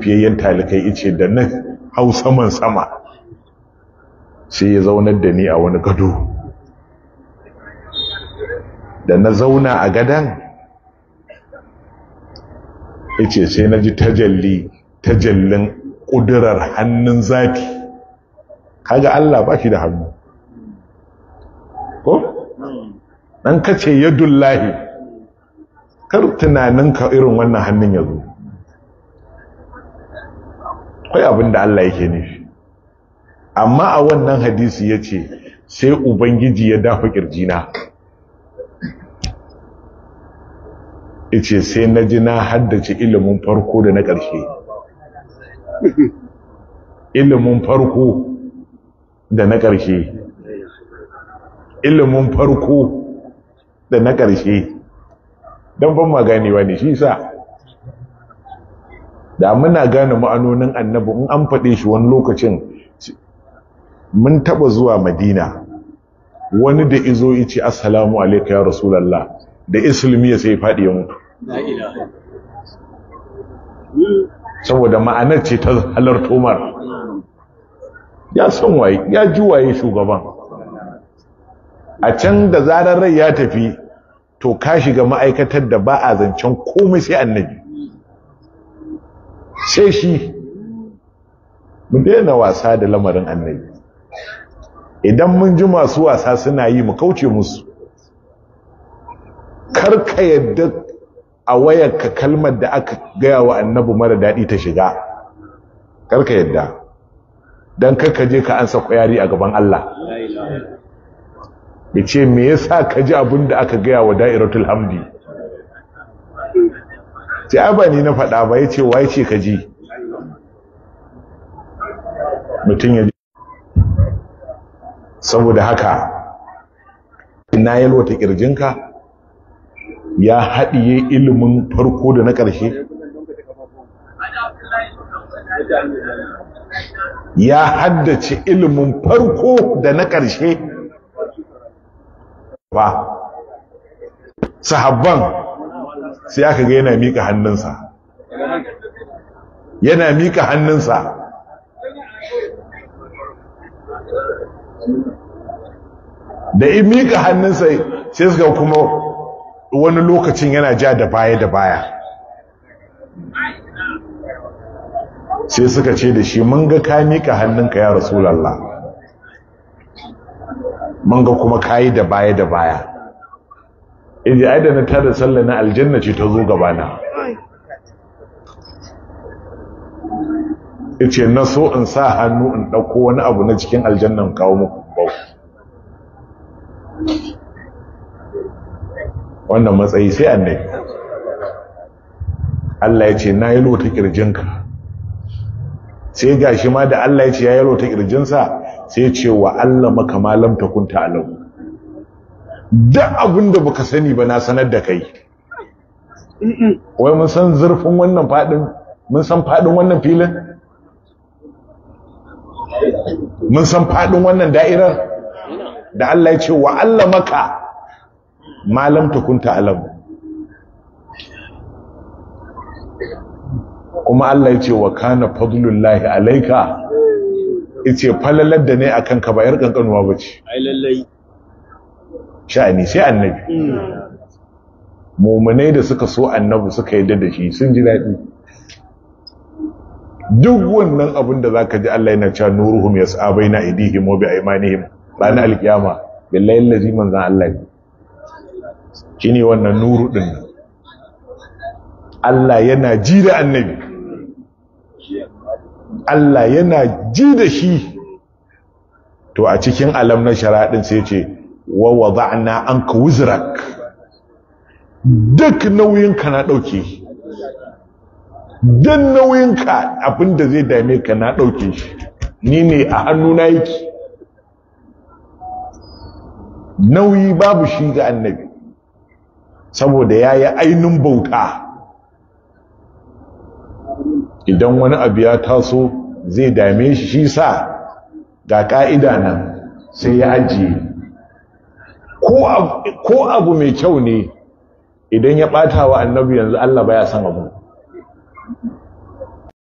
fiyayyen talikai ice da na hau saman sama sai ya zaunar da ni a wani gado da na zauna a gadan ice sai na ji tajalli tajallin ƙudurar hannun zafi kaga Allah ba shi da hannu ko? ɗan kace yadullahi kar tunaninka irin wannan hannun ya zo kai abin da Allah yake nufi amma a wannan hadisi ya ce sai ubangiji ya dafa ƙirjina ice sai na ji na haddace ilimin farko da na ƙarshe ilimin farko da na ƙarshe ilimin farko da na ƙarshe don ban maganewa ne shi sa da muna gane ma'anonin annabi in an faɗe shi wani lokacin mun taɓa zuwa madina wani da izo ice assalamu alaika ya rasulallah da islimi ya sai faɗi ya mutu saboda ma'anar ce ta halarto mar ya san waye ya ji waye shugaban a can da zarar rai ya tafi to ka shiga ma'aikatar da ba a zancen komai sai annabi sai shi mu daina wasa da lamarin annabi idan mun ji masu wasa suna yi mu kauce musu karka yadda a wayarka kalmar da aka gaya wa annabi mara daɗi ta shiga karka yadda don karka je ka ansa kwayari a gaban Allah ya ce me yasa ka ji abin da aka gaya wa da'iratul hamdi ce ba ni na faɗa ba ya ce wa ya ce ka ji mutum ya ji saboda haka ina yalwata ƙirjinka ya haɗiye ilimin farko da na ƙarshe ya haddace ilimin farko da na ƙarshe ba sahabban sai aka ga yana mika hannunsa yana mika hannunsa da in mika hannunsa sai suka kuma wani lokacin yana ja da baya da baya sai suka ce da shi mun ga ka mika hannunka ya rasulallah mun ga kuma kayi da baya da baya idi ai da na tada sallah na aljanna ce ta zo gabana yace na so in sa hannu in dauko wani abu na cikin aljannan kawo muku bau wannan matsayi sai annabi Allah ya ce na yi lota kirjinka sai gashi ma da Allah ya ce ya yi lota kirjinsa sai ce wa Allah maka malam ta kunta alau duk abin da baka sani ba na sanar da kai wai mun san zurfin wannan fadin mun san fadin wannan filin mun san fadin wannan da'irar da Allah ya ce wa Allah maka malam ta kunta alau kuma Allah ya ce wa kana fadlullahi alaika ice falalar da ne a kanka ba 'yar ƙanƙanuwa ba ce sha'ani sai annabi mummunai da suka so annabi suka yi da shi sun ji daɗi duk wannan abin da za ka ji Allah yana cewa nuruhum ya sabai na idihim wa bi aimanihim ranar alkiyama billahi lazi manzan Allah ne shi ne wannan nuru ɗin Allah yana ji da annabi Allah yana ji da shi to a cikin alam na sharaɗin sai ce wa wada'na anka wuzrak duk nauyinka na ɗauke duk nauyinka abinda zai dame ka na ɗauke shi ni ne a hannuna yake nauyi babu shi ga annabi saboda ya yi ainihin bauta idan wani abu ya taso zai dame shi shi sa ga ka'ida nan sai ya ajiye ko abu mai kyau ne idan ya ɓata wa annabi yanzu Allah baya san abu